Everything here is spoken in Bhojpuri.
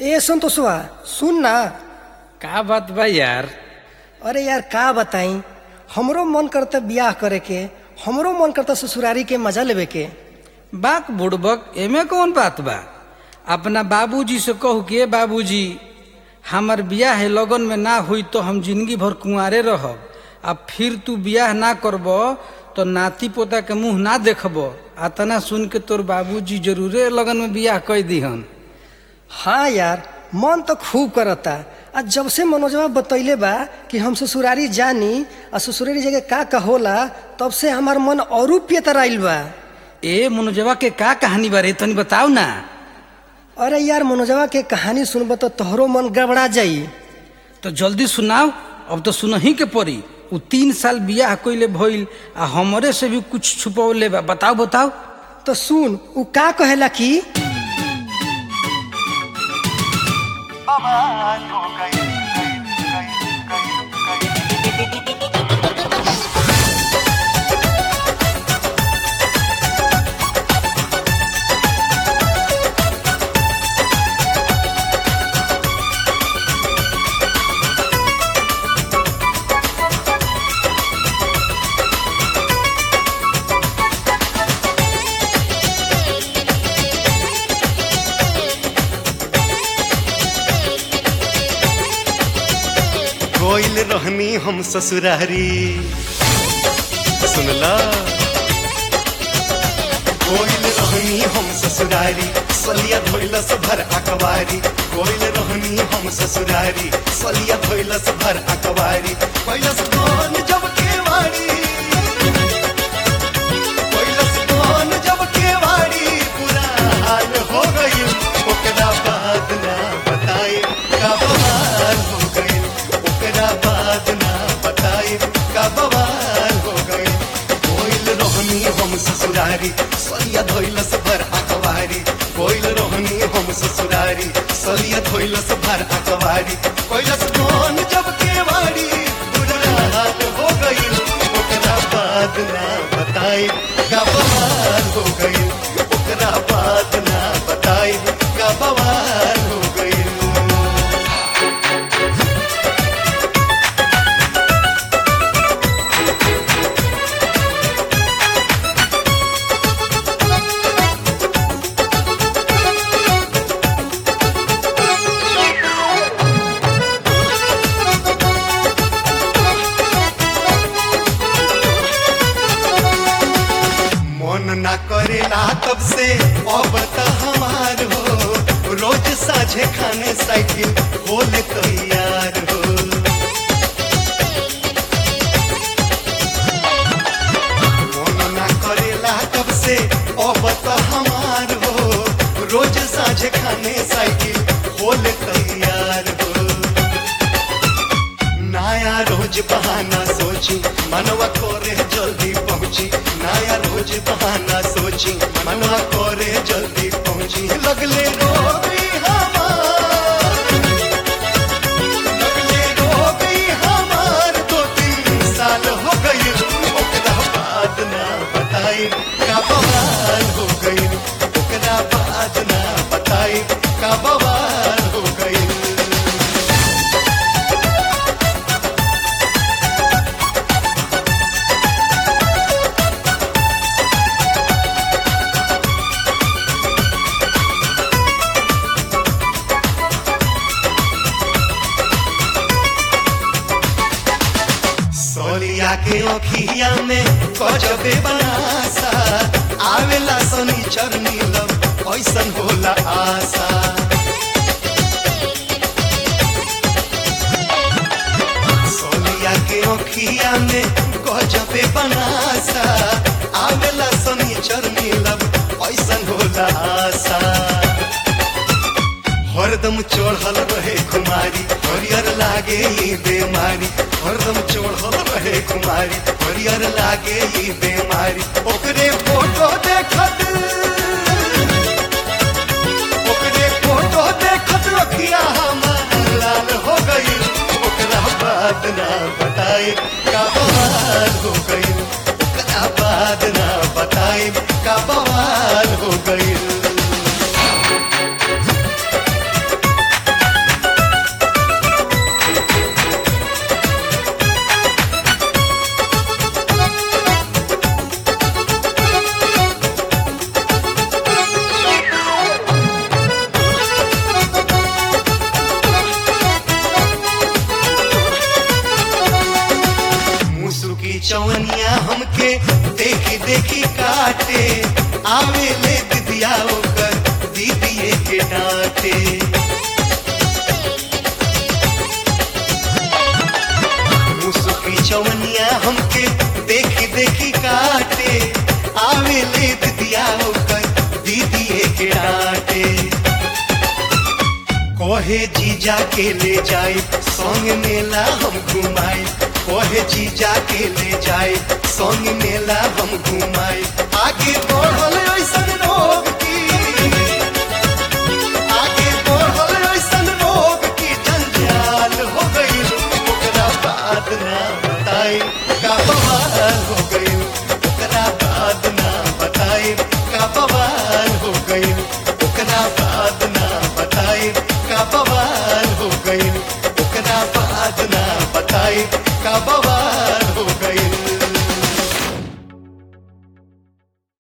ए संतोषवा सुन ना का बात बा यार अरे यार का बताई हमरो मन करता बियाह करे के हमरो मन करता ससुरारी के मजा लेवे के बाक बुड़बक एमे कौन बात बा अपना बाबूजी से कहू के बाबूजी हमर बियाह है लगन में ना हुई तो हम जिंदगी भर कुंवारे रहब अब फिर तू बियाह ना करब तो नाती पोता के मुंह ना देखब अतना सुन के तोर बाबूजी जरूरे लगन में बियाह कह दिहन हाँ यार मन तो खूब करता आ जब से मनोजवा बतैले बा कि हम ससुरारी जानी आ ससुरारी जगह का का होला तब से हमार मन औरू पेतराइल बा ए मनोजवा के का कहानी बारे तनी बताओ ना अरे यार मनोजवा के कहानी सुनब तो तोहरो मन गड़बड़ा जाई तो जल्दी सुनाओ अब तो सुनही के पड़ी उ तीन साल बियाह कइले भइल आ हमरे से भी कुछ छुपौले बा बताओ बताओ तो सुन उ का कहेला कि बवाल हो गई गई गई गई कोइल रहनी हम ससुरारी सुनला कोइल रहनी हम ससुरारी सलिया धोइलस भर अकवारी कोइल रहनी हम ससुरारी सलिया धोइलस भर अकवारी कैलस कौन जब केवाड़ी कैलस कौन जब केवाड़ी बुरा हाल हो गई ओकरा बाद ना बताए का बवाल हो गई ओकरा बाद ना बताए का बवाल हो गई कोइल रोहनी हम ससुरारी सलिया धोइलस भर अकवारी कोइल रोहनी हम ससुरारी सलिया धोइलस भर अकवारी कोइलस कौन जब केवाड़ी बुरा हाल हो गई ओकरा बाद ना बताए का बवाल हो गई ओकरा बाद ना बताए का बवाल हो गई मन ना करेला तब से अब त हमार हो रोज साझे खाने साइकिल बोले तैयार हो मन ना करेला तब से अब त हमार हो रोज साझे खाने साइकिल बोले तैयार हो नया रोज बहाना सोची मनवा कोरे जल्दी पहुंची नया रोज बहाना सोची मनवा कोरे जल्दी पहुंची लगले रोगी हमार लगले रोगी हमार दो तीन साल हो गई ओकरा बाद ना बताई का बवाल हो गई ओकरा बाद ना बताई का बवाल हो गई सोलिया के ओखिया में गजबे बनासा आवेला सनी चरनी लब ऐसन होला आशा सोलिया के ओखिया में गजबे बनासा आवेला सनी चरनी लब ऐसन होला आशा हरदम चढ़ल रहे कुमारी हरियर लागे ई बेमारी हरदम चढ़ल रहे कुमारी हरियर लागे ई बेमारी ओकरे फोटो देखत ओकरे फोटो देखत रखिया हमार लाल हो गई ओकरा बाद ना बताए का बवाल हो गई ओकरा बाद ना बताए का बवाल हो गई देखी काटे आवे ले दिदिया ओकर दीदिए के डांटे मुसुकी चवनिया हमके देखी देखी काटे आवे ले दिदिया ओकर दीदिए के डांटे कोहे जीजा के ले जाए संग मेला हम घुमाए कोहे जीजा के ले जाए संग मेला हम घुमाए आगे बढ़ल ऐसन रोग की आगे बढ़ल ऐसन रोग की जंजाल हो गई ओकरा बाद ना बताए का बवाल हो गई ओकरा बाद ना बताए का बवाल हो गई ओकरा बाद ना बताए का बवाल हो गई ओकरा बाद ना बताए का बवाल